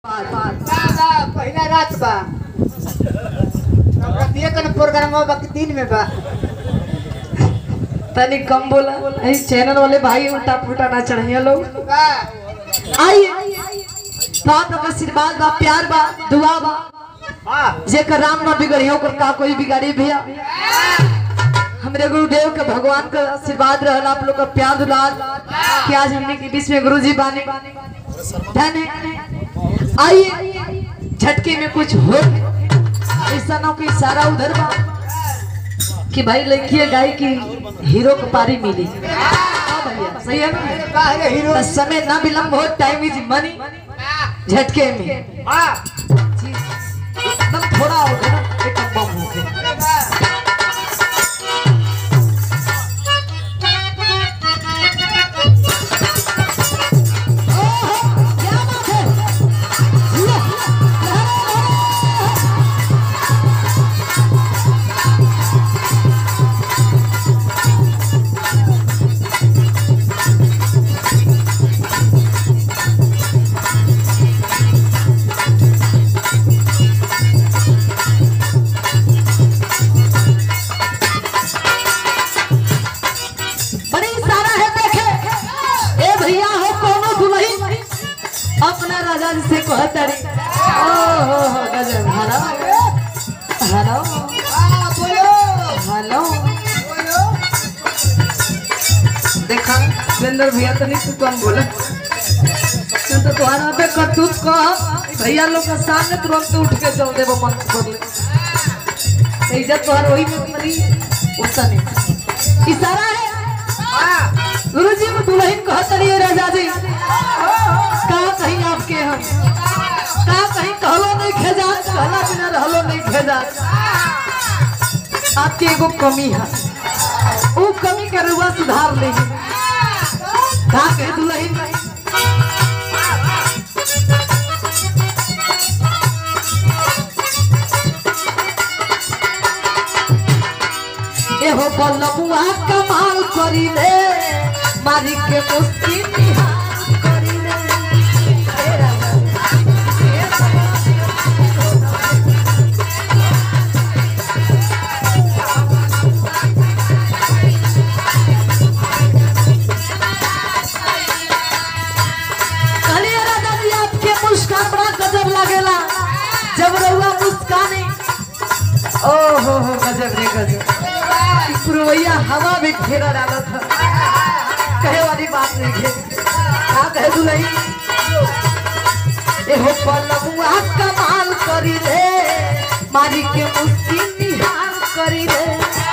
बा पहिला रात बा हमरा दिए कन प्रोग्राम बा कि दिन में बा तनी कम बोला इस चैनल वाले भाई उल्टा पुल्टा ना चढ़िया लोग बा आइए बाप का आशीर्वाद बा प्यार बा दुआ बा हां जेकर राम ना बिगड़ियो ओकर का कोई बिगाड़ी भैया हमरे गुरुदेव के भगवान का आशीर्वाद रहल आप लोग का प्यार दुलार कि आज हमने के बीच में गुरुजी बाने धन है आइए झटके में कुछ हो ऐसा ना कि सारा उधर बा कि भाई लड़की गाय की हीरो को पारी मिली हाँ भैया सही है ना बाहर हीरो बस समय ना विलंब हो टाइम इज मनी झटके में हां एकदम थोड़ा होगा ना एकदम बम हो गया बड़ी सारा है देखे ए भैया हो कोनो दुल्ही अपना राजा जी से कहत रे ओ हो हो गजब हेलो हेलो हां बोलो हेलो बोलो देखा सुरेंद्र भैया तो नहीं तू कम बोला तू तो तुम्हारा पे करतूत कह भैया लोग के सामने तुरंत उठ के चल देबो मन कर ले तो इज्जत तोहर वही में मरी उतना नहीं इशारा है हां गुरुजी को दुल्हन कहत रही राजा जी का कहीं आपके हम का कहीं कहलो नहीं खेजा कहला बिना रहलो नहीं खेजा आपके एगो कमी है वो कमी के रुआ सुधार ले का कहे दुल्हन एहो बलबुआ कमाल करी ले मारी के मुस्की निहाल करी ले हे राजा कहलिए राजा जी आपके मुस्कान बड़ा गजब लगेला जब रहुआ मुस्काने ओ हो हो गजब रे गजब कि पुरवैया हवा में घेरा डाला था कहे वाली बात नहीं है क्या कहे दुलही एहो पलमुआ कमाल करी रे मारी के मुस्की निहाल करी रे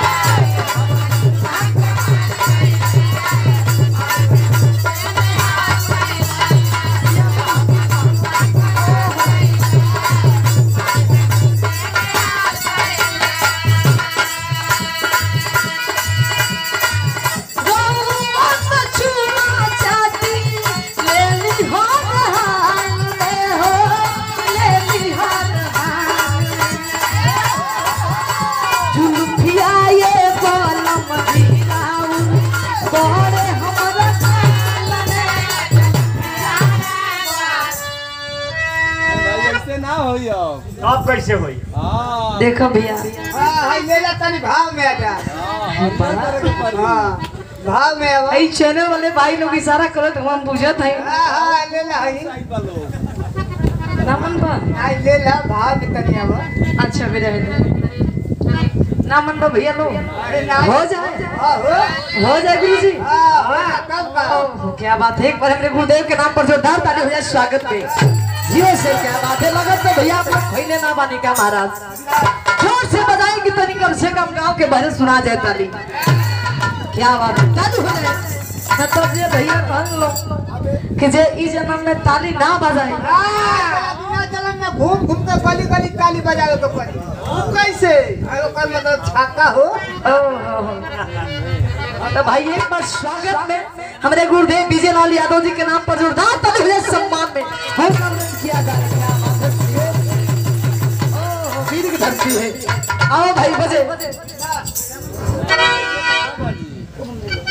गौआ में चूना चाटी ले ली हर हाल में हो ले ली हर हाल जुल्फिया ये बालम गिराऊ बड़े हमरा काल में भाई ऐसे ना होई अब अब कैसे होई हाँ देखो भैया हां हां ले जा तनी भाव में आ जा हां भाव में आवा ई चैनल वाले भाई लोग इशारा करत हम बुझत है हां हां ले ला हई नामन बा आई ले ला भाव में तनी आवा अच्छा मेरे नामन बा भैया लोग अरे ना हो जाए हां हो हो जाए गुरु जी हां हां कब का ओह, क्या बात है एक बार हमरे गुरुदेव के नाम पर जोरदार ताली हो जाए स्वागत पे जियो से क्या बात है लगत तो भैया आप लोग खैले ना बानी का महाराज जोर से बजाएं कि तनी कम से कम गांव के भजन सुना जाए ताली क्या बात है चालू हो जाए न तो जे भैया कहन लो कि जे ई जन्म में ताली ना बजाए हां बिना जलन में घूम घूम के गली गली ताली बजावे के पड़ी वो कैसे अरे ओकर मतलब छाका हो ओह, हो, हो। तो भाई एक बार स्वागत में हमारे गुरुदेव विजय लाल यादव जी के नाम पर जोरदार ताली हो जाए सम्मान में हर काम किया जाए क्या बात है। ओह, वीर की धरती है आओ भाई बजे